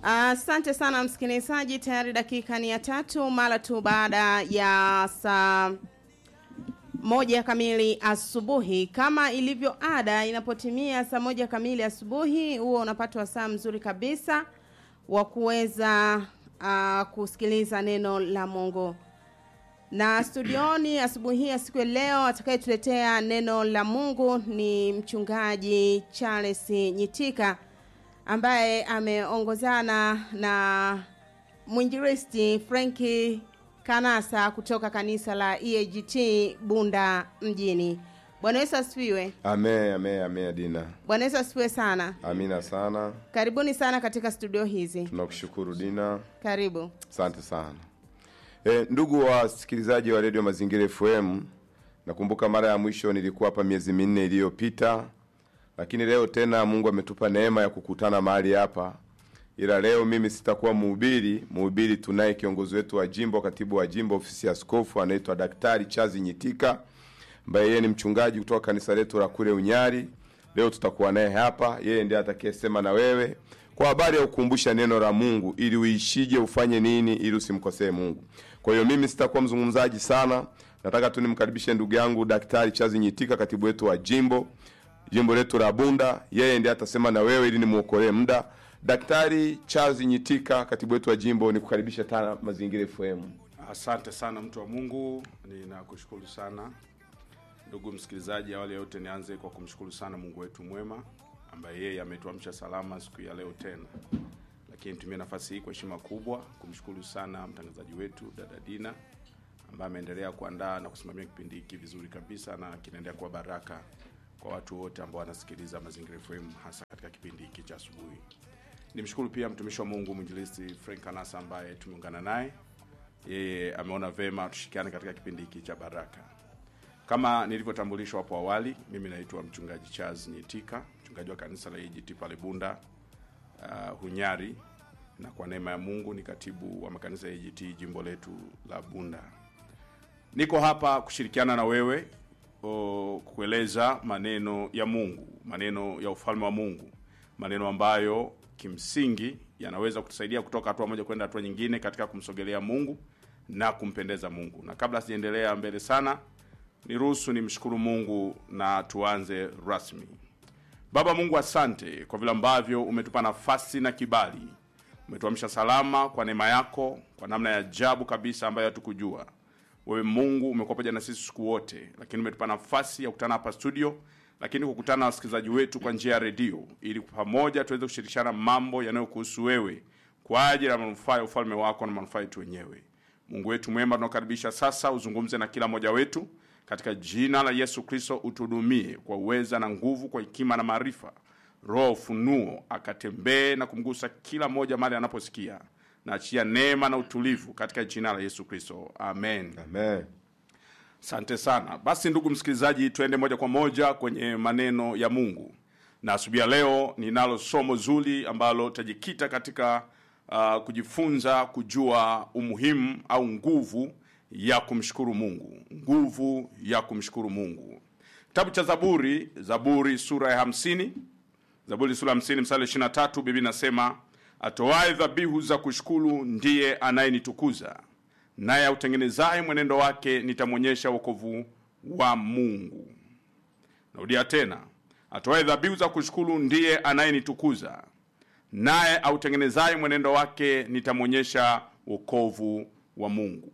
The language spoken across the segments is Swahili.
Asante sana msikilizaji, tayari dakika ni ya tatu mara tu baada ya saa moja kamili asubuhi. Kama ilivyo ada, inapotimia saa moja kamili asubuhi, huo unapata wasaa mzuri kabisa wa kuweza uh, kusikiliza neno la Mungu na studioni asubuhi hii ya siku ya leo atakayetuletea neno la Mungu ni mchungaji Charles Nyitika ambaye ameongozana na mwinjilisti Franki Kanasa kutoka kanisa la EAGT Bunda mjini. Bwana Yesu asifiwe. Ame, ame, ame Dina. Bwana Yesu asifiwe sana. Amina sana. Karibuni sana katika studio hizi. Tunakushukuru Dina. Karibu. Asante sana. E, ndugu wasikilizaji wa redio Mazingira FM, nakumbuka mara ya mwisho nilikuwa hapa miezi minne iliyopita, lakini leo tena Mungu ametupa neema ya kukutana mahali hapa, ila leo mimi sitakuwa mhubiri. Mhubiri tunaye kiongozi wetu wa jimbo, katibu wa jimbo, ofisi ya askofu, anaitwa Daktari Chazi Nyitika, ambaye yeye ni mchungaji kutoka kanisa letu la kule Unyari. Leo tutakuwa naye hapa, yeye ndiye atakayesema na wewe kwa habari ya kukumbusha neno la Mungu ili uishije, ufanye nini ili usimkosee Mungu. Kwa hiyo mimi sitakuwa mzungumzaji sana, nataka tu nimkaribishe ndugu yangu Daktari Chazi Nyitika, katibu wetu wa jimbo jimbo letu la Bunda. Yeye ndiye atasema na wewe ili nimuokolee muda. Daktari Chazi Nyitika, katibu wetu wa jimbo, nikukaribisha tena Mazingira FM. Asante sana mtu wa Mungu, ninakushukuru sana ndugu msikilizaji. Awali ya yote, nianze kwa kumshukuru sana Mungu wetu mwema ambaye yeye ametuamsha salama siku ya leo tena, lakini nitumie nafasi hii kwa heshima kubwa kumshukuru sana mtangazaji wetu dada Dina ambaye ameendelea kuandaa na kusimamia kipindi hiki vizuri kabisa na kinaendelea kuwa baraka kwa watu wote ambao wanasikiliza Mazingira FM hasa katika kipindi hiki cha asubuhi. Nimshukuru pia mtumishi wa Mungu mwinjilisti Frank Kanasa ambaye tumeungana naye, yeye ameona vema tushirikiane katika kipindi hiki cha baraka. Kama nilivyotambulishwa hapo awali, mimi naitwa mchungaji Charles Nyitika, mchungaji wa kanisa la EAGT pale Bunda uh, Hunyari, na kwa neema ya Mungu ni katibu wa makanisa ya EAGT jimbo letu la Bunda. Niko hapa kushirikiana na wewe o, kueleza maneno ya Mungu, maneno ya ufalme wa Mungu, maneno ambayo kimsingi yanaweza kutusaidia kutoka hatua moja kwenda hatua nyingine katika kumsogelea Mungu na kumpendeza Mungu. Na kabla sijaendelea mbele sana, niruhusu nimshukuru Mungu na tuanze rasmi. Baba Mungu, asante kwa vile ambavyo umetupa nafasi na kibali, umetuamsha salama kwa neema yako, kwa namna ya ajabu kabisa ambayo hatukujua. Wewe Mungu umekuwa pamoja na sisi siku wote, lakini umetupa nafasi ya kukutana hapa studio, lakini kukutana na wasikilizaji wetu kwa njia ya redio, ili pamoja tuweze kushirikishana mambo yanayokuhusu wewe kwa ajili ya manufaa ya ufalme wako na manufaa yetu wenyewe. Mungu wetu mwema, tunakaribisha sasa uzungumze na kila mmoja wetu katika jina la Yesu Kristo, utuhudumie kwa uweza na nguvu, kwa hekima na maarifa. Roho ufunuo akatembee na kumgusa kila mmoja mahali anaposikia, na achia neema na utulivu katika jina la Yesu Kristo, amen. Amen. Asante sana. Basi ndugu msikilizaji, tuende moja kwa moja kwenye maneno ya Mungu, na asubuhi ya leo ninalo somo zuri ambalo tajikita katika uh, kujifunza kujua umuhimu au nguvu ya kumshukuru Mungu, nguvu ya kumshukuru Mungu. Kitabu cha Zaburi, Zaburi sura ya hamsini, Zaburi sura ya hamsini mstari ishirini na tatu Biblia inasema atoaye dhabihu za kushukuru ndiye anayenitukuza, naye autengenezaye mwenendo wake nitamwonyesha wokovu wa Mungu. Narudia tena, atoaye dhabihu za kushukuru ndiye anayenitukuza, naye autengenezaye mwenendo wake nitamwonyesha wokovu wa Mungu.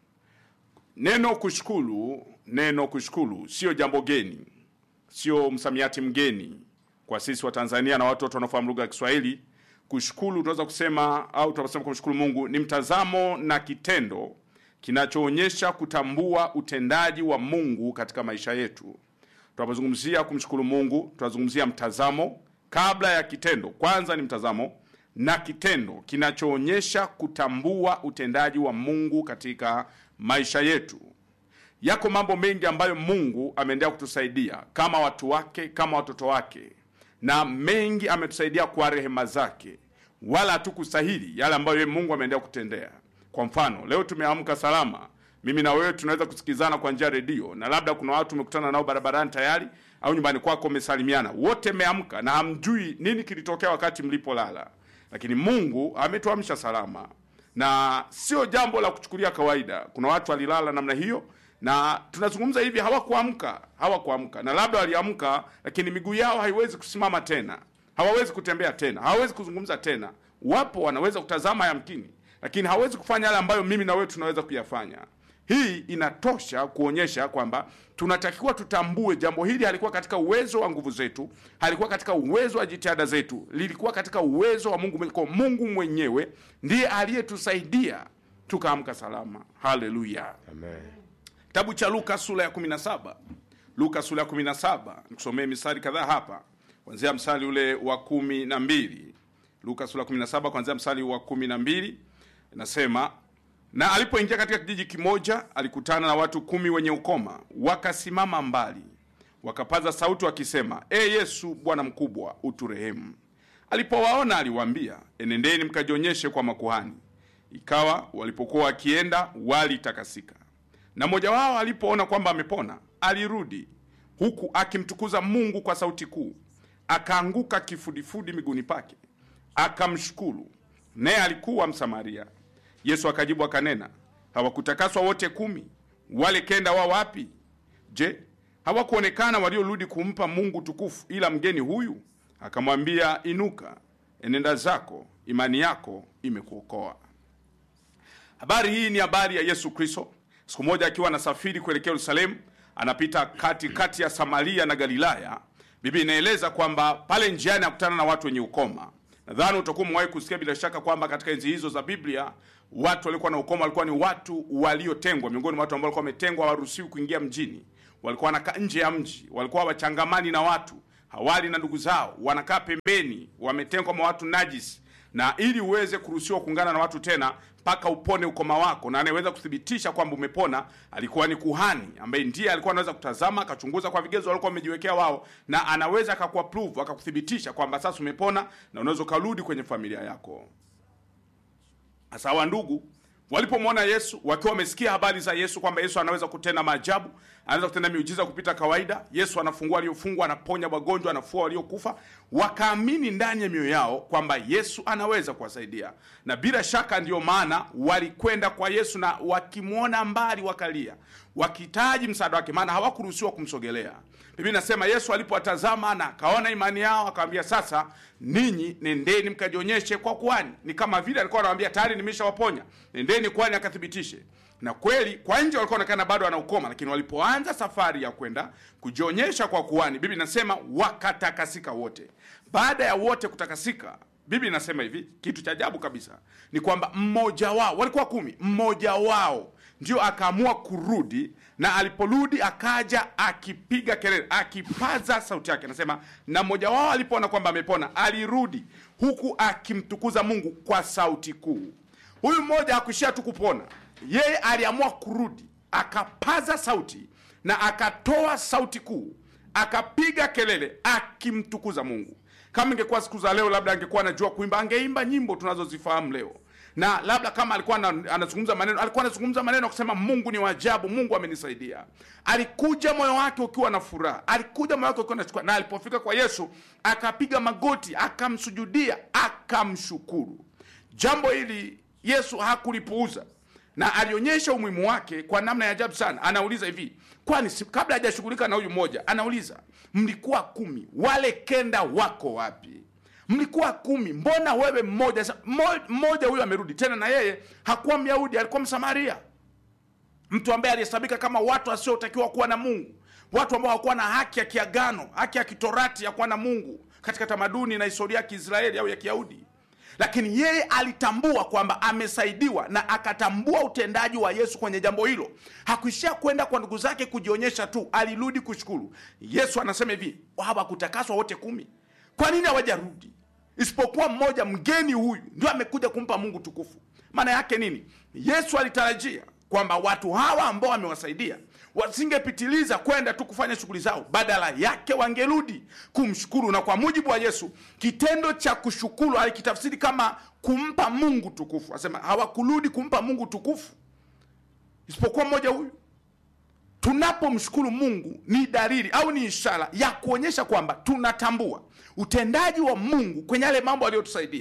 Neno kushukuru, neno kushukuru sio jambo geni, sio msamiati mgeni kwa sisi wa Tanzania na watu wote wanaofahamu lugha ya Kiswahili. Kushukuru tunaweza kusema au tunaposema kumshukuru Mungu ni mtazamo na kitendo kinachoonyesha kutambua utendaji wa Mungu katika maisha yetu. Tunapozungumzia kumshukuru Mungu, tunazungumzia mtazamo kabla ya kitendo. Kwanza ni mtazamo na kitendo kinachoonyesha kutambua utendaji wa Mungu katika maisha yetu. Yako mambo mengi ambayo Mungu ameendelea kutusaidia kama watu wake, kama watoto wake, na mengi ametusaidia kwa rehema zake, wala hatukustahili yale ambayo yeye Mungu ameendelea kutendea. Kwa mfano, leo tumeamka salama, mimi na wewe tunaweza kusikizana kwa njia ya redio, na labda kuna watu umekutana nao barabarani tayari au nyumbani kwako umesalimiana, wote mmeamka na hamjui nini kilitokea wakati mlipolala. lakini mungu ametuamsha salama na sio jambo la kuchukulia kawaida kuna watu walilala namna hiyo na tunazungumza hivi hawakuamka hawakuamka na labda waliamka lakini miguu yao haiwezi kusimama tena hawawezi kutembea tena hawawezi kuzungumza tena wapo wanaweza kutazama yamkini lakini hawawezi kufanya yale ambayo mimi na wewe tunaweza kuyafanya hii inatosha kuonyesha kwamba tunatakiwa tutambue jambo hili halikuwa katika uwezo wa nguvu zetu halikuwa katika uwezo wa jitihada zetu lilikuwa katika uwezo wa mungu kwa mungu mwenyewe ndiye aliyetusaidia tukaamka salama haleluya Amen. kitabu cha luka sura ya 17 luka sura ya 17 nikusomee mistari kadhaa hapa kuanzia mstari ule wa kumi na mbili luka sura ya 17 kuanzia mstari wa kumi na mbili inasema na alipoingia katika kijiji kimoja alikutana na watu kumi wenye ukoma wakasimama mbali wakapaza sauti wakisema e yesu bwana mkubwa uturehemu alipowaona aliwaambia enendeni mkajionyeshe kwa makuhani ikawa walipokuwa wakienda walitakasika na mmoja wao alipoona kwamba amepona alirudi huku akimtukuza mungu kwa sauti kuu akaanguka kifudifudi miguuni pake akamshukuru naye alikuwa msamaria yesu akajibu akanena hawakutakaswa wote kumi wale kenda wao wapi je hawakuonekana waliorudi kumpa mungu tukufu ila mgeni huyu akamwambia inuka enenda zako imani yako imekuokoa habari hii ni habari ya yesu kristo siku moja akiwa anasafiri kuelekea yerusalemu anapita kati kati ya samaria na galilaya bibi inaeleza kwamba pale njiani akutana na watu wenye ukoma nadhani utakuwa umewahi kusikia bila shaka kwamba katika enzi hizo za biblia watu walikuwa na ukoma walikuwa ni watu waliotengwa miongoni mwa watu ambao walikuwa wametengwa hawaruhusiwi kuingia mjini walikuwa wanakaa nje ya mji walikuwa wachangamani na watu hawali na ndugu zao wanakaa pembeni wametengwa mwa watu najis na ili uweze kuruhusiwa kuungana na watu tena mpaka upone ukoma wako na anayeweza kuthibitisha kwamba umepona alikuwa ni kuhani ambaye ndiye alikuwa anaweza kutazama akachunguza kwa vigezo walikuwa wamejiwekea wao na anaweza akakuapprove akakuthibitisha kwamba sasa umepona na unaweza ukarudi kwenye familia yako hasa wa ndugu walipomwona yesu wakiwa wamesikia habari za yesu kwamba yesu anaweza kutenda maajabu anaweza kutenda miujiza kupita kawaida yesu anafungua waliofungwa anaponya wagonjwa anafua waliokufa wakaamini ndani ya mioyo yao kwamba yesu anaweza kuwasaidia na bila shaka ndiyo maana walikwenda kwa yesu na wakimwona mbali wakalia wakihitaji msaada wake maana hawakuruhusiwa kumsogelea biblia inasema yesu alipowatazama na akaona imani yao akawambia sasa ninyi nendeni mkajionyeshe kwa kuhani ni kama vile alikuwa anawambia tayari nimeshawaponya nendeni kuhani akathibitishe na kweli kwa nje walikuwa onekana bado wanaukoma lakini walipoanza safari ya kwenda kujionyesha kwa kuhani bibi inasema wakatakasika wote baada ya wote kutakasika bibi inasema hivi kitu cha ajabu kabisa ni kwamba mmoja wao walikuwa kumi mmoja wao ndio akaamua kurudi na aliporudi akaja akipiga kelele akipaza sauti yake anasema na mmoja wao alipoona kwamba amepona alirudi huku akimtukuza mungu kwa sauti kuu huyu mmoja hakuishia tu kupona yeye aliamua kurudi akapaza sauti na akatoa sauti kuu akapiga kelele akimtukuza mungu kama ingekuwa siku za leo labda angekuwa anajua kuimba angeimba nyimbo tunazozifahamu leo na labda kama alikuwa ana- anazungumza maneno alikuwa anazungumza maneno ya kusema mungu ni wajabu mungu amenisaidia alikuja moyo wake ukiwa na furaha alikuja moyo wake ukiwa na shukrani na alipofika kwa yesu akapiga magoti akamsujudia akamshukuru jambo hili yesu hakulipuuza na alionyesha umuhimu wake kwa namna ya ajabu sana anauliza hivi kwani si- kabla hajashughulika na huyu mmoja anauliza mlikuwa kumi wale kenda wako wapi mlikuwa kumi mbona wewe mmoja Sa- mmo- mmoja huyo amerudi tena na yeye hakuwa myahudi alikuwa msamaria mtu ambaye alihesabika kama watu wasiotakiwa kuwa na mungu watu ambao hawakuwa na haki ya kiagano haki ya kitorati ya kuwa na mungu katika tamaduni na historia ya kiisraeli au ya kiyahudi lakini yeye alitambua kwamba amesaidiwa na akatambua utendaji wa yesu kwenye jambo hilo hakuishia kwenda kwa ndugu zake kujionyesha tu alirudi kushukuru yesu anasema hivi hawakutakaswa wote kumi kwa nini hawajarudi isipokuwa mmoja mgeni huyu ndio amekuja kumpa mungu tukufu maana yake nini yesu alitarajia kwamba watu hawa ambao amewasaidia wasingepitiliza kwenda tu kufanya shughuli zao badala yake wangerudi kumshukuru na kwa mujibu wa yesu kitendo cha kushukuru alikitafsiri kama kumpa mungu tukufu asema hawakurudi kumpa mungu tukufu isipokuwa mmoja huyu tunapomshukuru mungu ni dalili au ni ishara ya kuonyesha kwamba tunatambua utendaji wa mungu kwenye yale mambo aliyotusaidia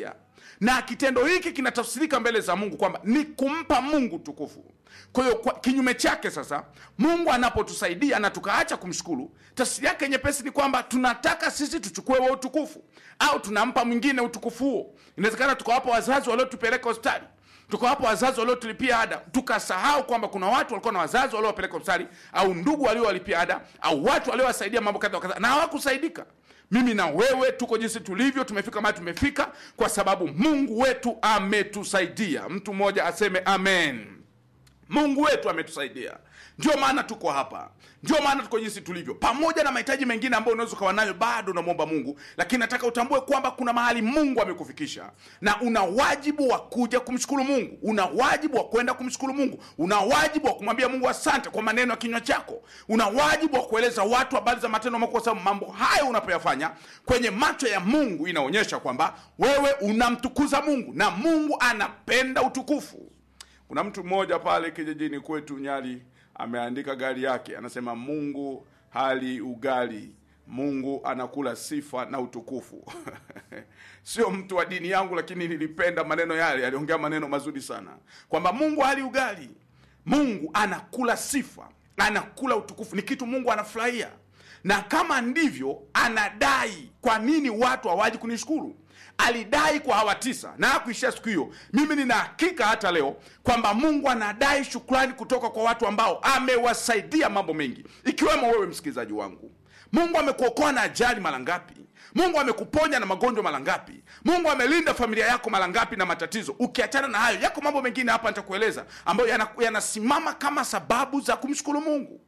na kitendo hiki kinatafsirika mbele za mungu kwamba ni kumpa mungu tukufu kwa hiyo kwa kinyume chake sasa mungu anapotusaidia na tukaacha kumshukuru tafsiri yake nyepesi ni kwamba tunataka sisi tuchukue wa utukufu au tunampa mwingine utukufu huo inawezekana tukawapa wazazi waliotupeleka hospitali tukawapa wazazi waliotulipia ada tukasahau kwamba kuna watu walikuwa na wazazi waliowapeleka hospitali au ndugu waliowalipia ada au watu waliowasaidia mambo kadha wa kadha na hawakusaidika mimi na wewe tuko jinsi tulivyo tumefika mahali tumefika kwa sababu mungu wetu ametusaidia mtu mmoja aseme amen mungu wetu ametusaidia ndio maana tuko hapa ndio maana tuko jinsi tulivyo pamoja na mahitaji mengine ambayo unaweza ukawa nayo bado unamwomba mungu lakini nataka utambue kwamba kuna mahali mungu amekufikisha na una wajibu wa kuja kumshukuru mungu una wajibu wa kwenda kumshukuru mungu una wajibu wa kumwambia mungu asante kwa maneno ya kinywa chako una wajibu wa kueleza watu habari za matendo makuu kwa sababu mambo hayo unapoyafanya kwenye macho ya mungu inaonyesha kwamba wewe unamtukuza mungu na mungu anapenda utukufu kuna mtu mmoja pale kijijini kwetu nyali ameandika gari yake anasema mungu hali ugali mungu anakula sifa na utukufu sio mtu wa dini yangu lakini nilipenda maneno yale aliongea maneno mazuri sana kwamba mungu hali ugali mungu anakula sifa anakula utukufu ni kitu mungu anafurahia na kama ndivyo anadai kwa nini watu hawaji kunishukuru alidai kwa hawa tisa na hakuishia siku hiyo mimi nina hakika hata leo kwamba mungu anadai shukrani kutoka kwa watu ambao amewasaidia mambo mengi ikiwemo wewe msikilizaji wangu mungu amekuokoa na ajali mara ngapi mungu amekuponya na magonjwa mara ngapi mungu amelinda familia yako mara ngapi na matatizo ukiachana na hayo yako mambo mengine hapa nitakueleza ambayo yana- yanasimama kama sababu za kumshukuru mungu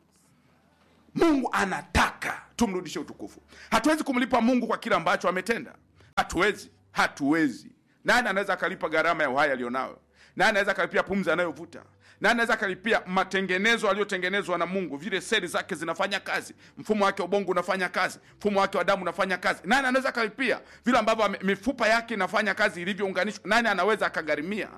mungu anataka tumrudishe utukufu hatuwezi kumlipa mungu kwa kile ambacho ametenda hatuwezi hatuwezi nani anaweza akalipa gharama ya uhai alionayo nani anaweza akalipia pumzi anayovuta nani anaweza akalipia matengenezo aliyotengenezwa na mungu vile seli zake zinafanya kazi mfumo wake wa ubongo unafanya kazi mfumo wake wa damu unafanya kazi nani anaweza akalipia vile ambavyo ame- mifupa yake inafanya kazi ilivyounganishwa nani anaweza akagharimia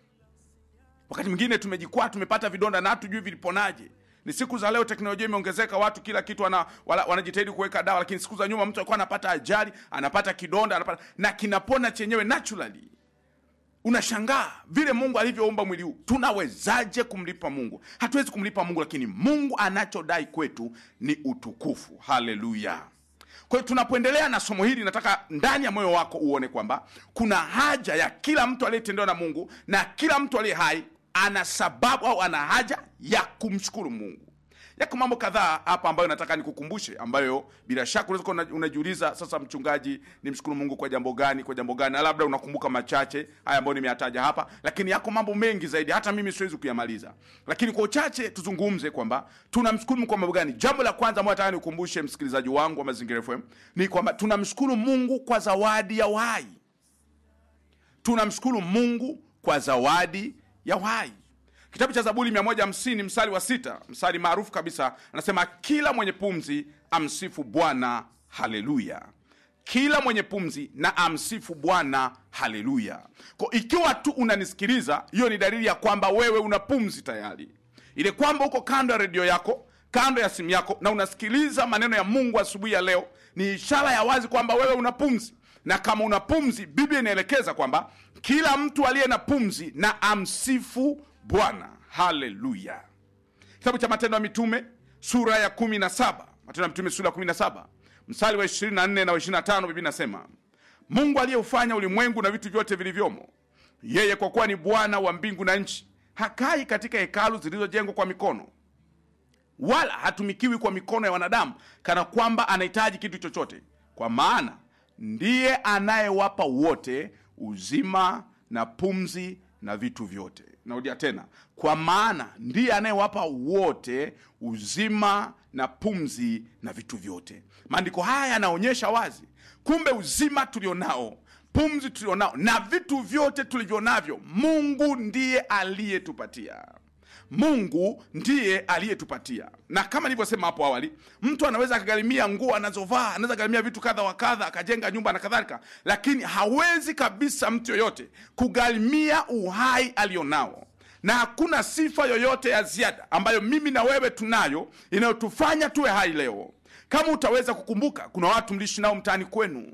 wakati mwingine tumejikwaa tumepata vidonda na hatujui viliponaje ni siku za leo teknolojia imeongezeka watu kila kitu wana, wana, wanajitahidi kuweka dawa lakini siku za nyuma mtu alikuwa anapata ajali anapata kidonda anapata na kinapona chenyewe naturally unashangaa vile mungu alivyoumba mwili huu tunawezaje kumlipa mungu hatuwezi kumlipa mungu lakini mungu anachodai kwetu ni utukufu haleluya kwa hiyo tunapoendelea na somo hili nataka ndani ya moyo wako uone kwamba kuna haja ya kila mtu aliyetendewa na mungu na kila mtu aliye hai ana sababu au ana haja ya kumshukuru mungu yako mambo kadhaa hapa ambayo nataka nikukumbushe ambayo bila shaka unaweza kuwa una- unajiuliza sasa mchungaji nimshukuru mungu kwa jambo gani kwa jambo gani na labda unakumbuka machache haya ambayo nimeyataja hapa lakini yako mambo mengi zaidi hata mimi siwezi kuyamaliza lakini kwa uchache tuzungumze kwamba tunamshukuru mungu kwa mambo gani jambo la kwanza ambayo nataka nikukumbushe msikilizaji wangu wa mazingira fm ni kwamba tunamshukuru mungu kwa zawadi ya uhai tunamshukuru mungu kwa zawadi ya uhai kitabu cha zaburi 150 mstari wa sita mstari maarufu kabisa anasema kila mwenye pumzi amsifu bwana haleluya kila mwenye pumzi na amsifu bwana haleluya ko ikiwa tu unanisikiliza hiyo ni dalili ya kwamba wewe una pumzi tayari ile kwamba uko kando ya redio yako kando ya simu yako na unasikiliza maneno ya mungu asubuhi ya leo ni ishara ya wazi kwamba wewe una pumzi na kama una pumzi biblia inaelekeza kwamba kila mtu aliye na pumzi na amsifu bwana haleluya kitabu cha matendo ya mitume sura ya 17 matendo ya mitume sura ya 17 mstari wa 24 na wa 25 biblia inasema mungu aliyeufanya ulimwengu na vitu vyote vilivyomo yeye kwa kuwa ni bwana wa mbingu na nchi hakai katika hekalu zilizojengwa kwa mikono wala hatumikiwi kwa mikono ya wanadamu kana kwamba anahitaji kitu chochote kwa maana ndiye anayewapa wote uzima na pumzi na vitu vyote narudia tena kwa maana ndiye anayewapa wote uzima na pumzi na vitu vyote maandiko haya yanaonyesha wazi kumbe uzima tulionao pumzi tulionao na vitu vyote tulivyo navyo mungu ndiye aliyetupatia mungu ndiye aliyetupatia na kama nilivyosema hapo awali mtu anaweza akagharimia nguo anazovaa anaweza gharimia vitu kadha wa kadha akajenga nyumba na kadhalika lakini hawezi kabisa mtu yoyote kugharimia uhai alionao na hakuna sifa yoyote ya ziada ambayo mimi na wewe tunayo inayotufanya tuwe hai leo kama utaweza kukumbuka kuna watu mliishi nao mtaani kwenu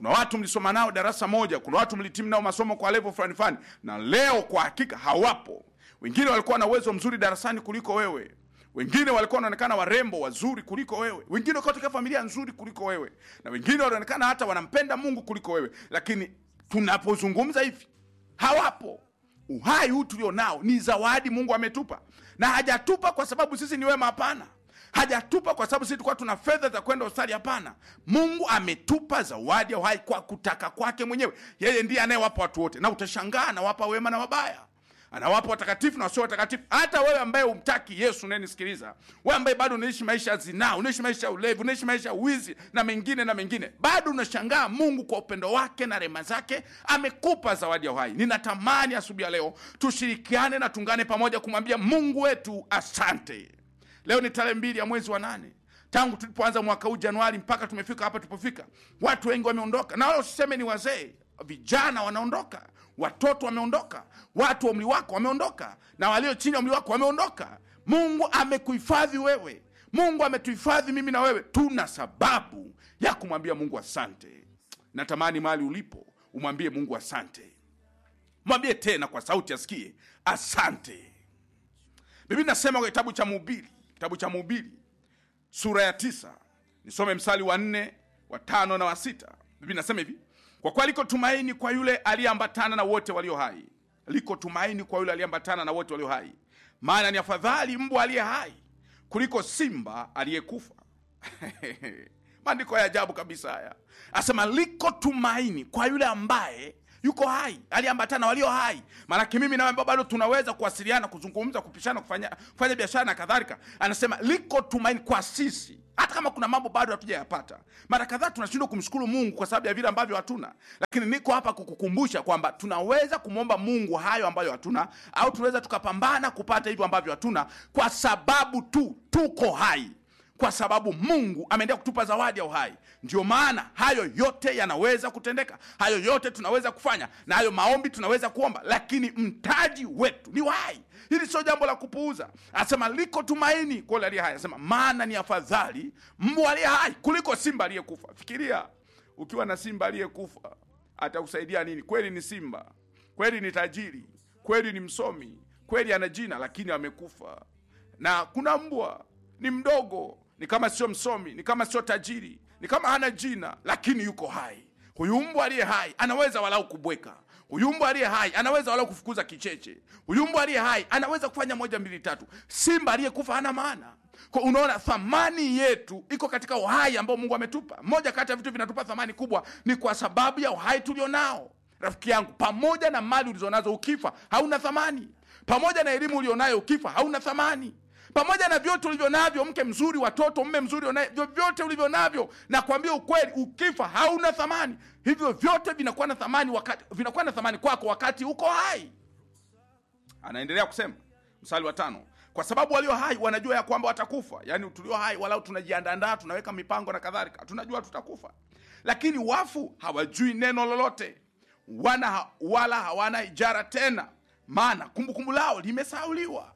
kuna watu mlisoma nao darasa moja kuna watu mlitimu nao masomo kwa level fulani fulani na leo kwa hakika hawapo wengine walikuwa na uwezo mzuri darasani kuliko wewe wengine walikuwa wanaonekana warembo wazuri kuliko wewe wengine walikuwa katika familia nzuri kuliko wewe na wengine wanaonekana hata wanampenda mungu kuliko wewe lakini tunapozungumza hivi hawapo uhai huu tulio nao ni zawadi mungu ametupa na hajatupa kwa sababu sisi ni wema hapana hajatupa kwa sababu sisi tulikuwa tuna fedha za kwenda hospitali hapana mungu ametupa zawadi ya uhai kwa kutaka kwake mwenyewe yeye ndiye anayewapa watu wote na utashangaa anawapa wema na wabaya anawapa watakatifu na wasio watakatifu hata wewe ambaye umtaki yesu unayenisikiliza wewe ambaye bado unaishi maisha ya zinaa unaishi maisha ya ulevi unaishi maisha ya wizi na mengine na mengine bado unashangaa mungu kwa upendo wake na rehema zake amekupa zawadi ya uhai ninatamani asubuhi ya leo tushirikiane na tungane pamoja kumwambia mungu wetu asante leo ni tarehe mbili ya mwezi wa nane tangu tulipoanza mwaka huu januari mpaka tumefika hapa tulipofika watu wengi wameondoka na wala usiseme ni wazee vijana wanaondoka watoto wameondoka watu wa umri wako wameondoka na walio chini ya umri wako wameondoka mungu amekuhifadhi wewe mungu ametuhifadhi mimi na wewe tuna sababu ya kumwambia mungu asante natamani mahali ulipo umwambie mungu asante mwambie tena kwa sauti asikie asante biblia nasema kwa kitabu cha mhubiri kitabu cha mhubiri sura ya tisa nisome msali wa nne wa tano na wa sita biblia nasema hivi kwa kuwa liko tumaini kwa yule aliyeambatana na wote walio hai liko tumaini kwa yule aliyeambatana na wote walio hai maana ni afadhali mbwa aliye hai kuliko simba aliyekufa maandiko ya ajabu kabisa haya asema liko tumaini kwa yule ambaye yuko hai aliambatana na walio hai maanake mimi nawe ambao bado tunaweza kuwasiliana kuzungumza kupishana kufanya, kufanya biashara na kadhalika anasema liko tumaini kwa sisi hata kama kuna mambo bado hatujayapata mara kadhaa tunashindwa kumshukuru mungu kwa sababu ya vile ambavyo hatuna lakini niko hapa kukukumbusha kwamba tunaweza kumwomba mungu hayo ambayo hatuna au tunaweza tukapambana kupata hivyo ambavyo hatuna kwa sababu tu tuko hai kwa sababu mungu ameendelea kutupa zawadi ya uhai ndio maana hayo yote yanaweza kutendeka hayo yote tunaweza kufanya na hayo maombi tunaweza kuomba lakini mtaji wetu ni uhai hili sio jambo la kupuuza anasema liko tumaini kwa yule aliye hai anasema maana ni afadhali mbwa aliye hai kuliko simba aliyekufa fikiria ukiwa na simba aliyekufa atakusaidia nini kweli ni simba kweli ni tajiri kweli ni msomi kweli ana jina lakini amekufa na kuna mbwa ni mdogo ni kama sio msomi ni kama sio tajiri ni kama hana jina lakini yuko hai huyu mbwa aliye hai anaweza walau kubweka huyu mbwa aliye hai anaweza walau kufukuza kicheche huyu mbwa aliye hai anaweza kufanya moja mbili tatu simba aliyekufa hana maana kwa unaona thamani yetu iko katika uhai ambao mungu ametupa moja kati ya vitu vinatupa thamani kubwa ni kwa sababu ya uhai tulio nao rafiki yangu pamoja na mali ulizonazo ukifa hauna thamani pamoja na elimu ulionayo ukifa hauna thamani pamoja na vyote ulivyo navyo mke mzuri watoto mme mzuri unaye- vyovyote ulivyo navyo na kuambia ukweli ukifa hauna thamani hivyo vyote vinakuwa na thamani wakati vinakuwa na thamani kwako wakati uko hai anaendelea kusema msali wa tano kwa sababu walio hai wanajua ya kwamba watakufa yaani tulio hai walau tunajiandaandaa tunaweka mipango na kadhalika tunajua tutakufa lakini wafu hawajui neno lolote wana wala hawana ijara tena maana kumbukumbu lao limesauliwa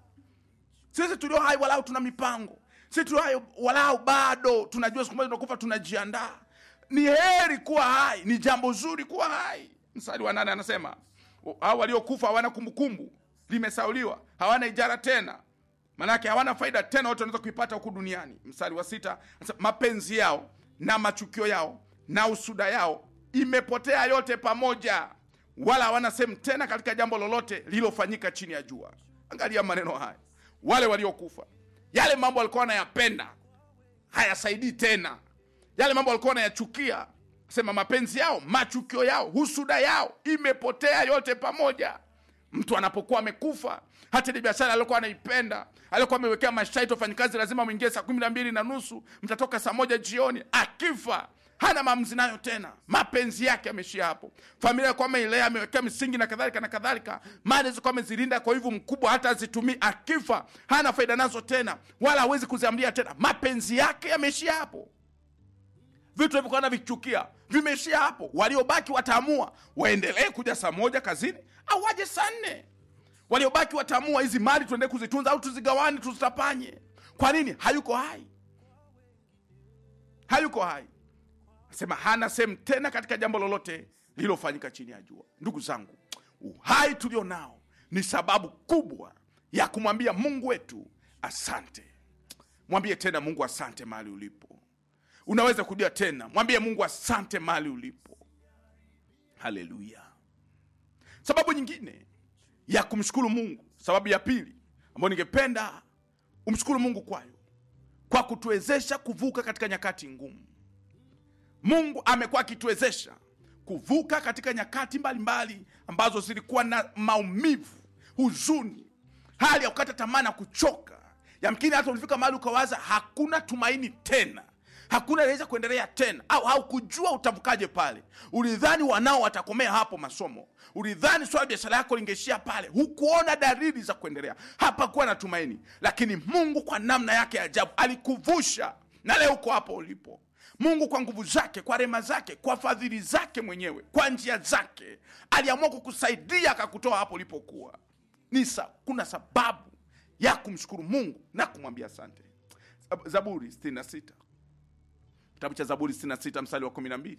sisi tulio hai walau tuna mipango sisi tulio hai walau bado tunajua siku moja tunakufa tunajiandaa ni heri kuwa hai ni jambo zuri kuwa hai mstari wa nane anasema hao waliokufa hawana kumbukumbu limesauliwa hawana ijara tena manake hawana faida tena wote wanaweza kuipata huku duniani mstari wa sita anasema, mapenzi yao na machukio yao na usuda yao imepotea yote pamoja wala hawana sehemu tena katika jambo lolote lililofanyika chini ya jua angalia maneno haya wale waliokufa yale mambo walikuwa wanayapenda hayasaidii tena yale mambo walikuwa wanayachukia sema mapenzi yao machukio yao husuda yao imepotea yote pamoja mtu anapokuwa amekufa hata ile biashara aliokuwa anaipenda aliokuwa amewekea masharti wafanyikazi lazima mwingie saa kumi na mbili na nusu mtatoka saa moja jioni akifa hana maamuzi nayo tena mapenzi yake ameishia hapo familia alikuwa ameilea amewekea misingi na kadhalika na kadhalika mali zilikuwa amezilinda kwa hivyo mkubwa hata azitumii akifa hana faida nazo tena wala hawezi kuziamlia tena mapenzi yake yameishia hapo vitu vilivyokuwa navichukia vimeishia hapo waliobaki wataamua waendelee kuja saa moja kazini au waje saa nne waliobaki wataamua hizi mali tuendelee kuzitunza au tuzigawane tuzitapanye kwa nini hayuko hai hayuko hai sema hana sehemu tena katika jambo lolote lililofanyika chini ya jua ndugu zangu uhai tulio nao ni sababu kubwa ya kumwambia mungu wetu asante mwambie tena mungu asante mahali ulipo unaweza kudia tena mwambie mungu asante mahali ulipo haleluya sababu nyingine ya kumshukuru mungu sababu ya pili ambayo ningependa umshukuru mungu kwayo kwa kutuwezesha kuvuka katika nyakati ngumu mungu amekuwa akituwezesha kuvuka katika nyakati mbalimbali mbali ambazo zilikuwa na maumivu huzuni hali ya kukata tamaa na kuchoka yamkini hata ulifika mahali ukawaza hakuna tumaini tena hakuna inaweza kuendelea tena au haukujua utavukaje pale ulidhani wanao watakomea hapo masomo ulidhani swala biashara yako lingeishia pale hukuona dalili za kuendelea hapakuwa na tumaini lakini mungu kwa namna yake ya ajabu alikuvusha na leo uko hapo ulipo mungu kwa nguvu zake kwa rema zake kwa fadhili zake mwenyewe kwa njia zake aliamua kukusaidia akakutoa hapo ulipokuwa ni sa, kuna sababu ya kumshukuru mungu na kumwambia asante Zab- zaburi 66 kitabu cha zaburi 66 mstari wa 12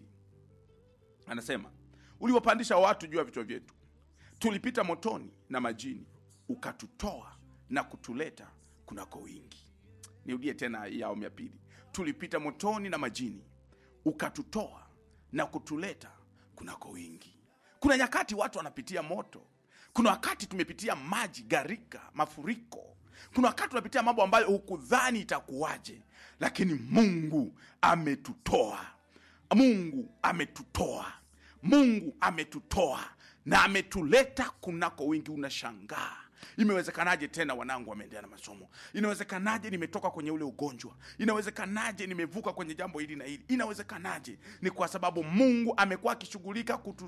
anasema uliwapandisha watu juu ya vichwa vyetu tulipita motoni na majini ukatutoa na kutuleta kunako wingi nirudie tena hii awamu ya pili tulipita motoni na majini ukatutoa na kutuleta kunako wingi kuna nyakati watu wanapitia moto kuna wakati tumepitia maji garika mafuriko kuna wakati tunapitia mambo ambayo hukudhani itakuwaje lakini mungu ametutoa mungu ametutoa mungu ametutoa na ametuleta kunako wingi unashangaa imewezekanaje tena wanangu wameendelea na masomo inawezekanaje nimetoka kwenye ule ugonjwa inawezekanaje nimevuka kwenye jambo hili na hili inawezekanaje ni kwa sababu mungu amekuwa akishughulika kutu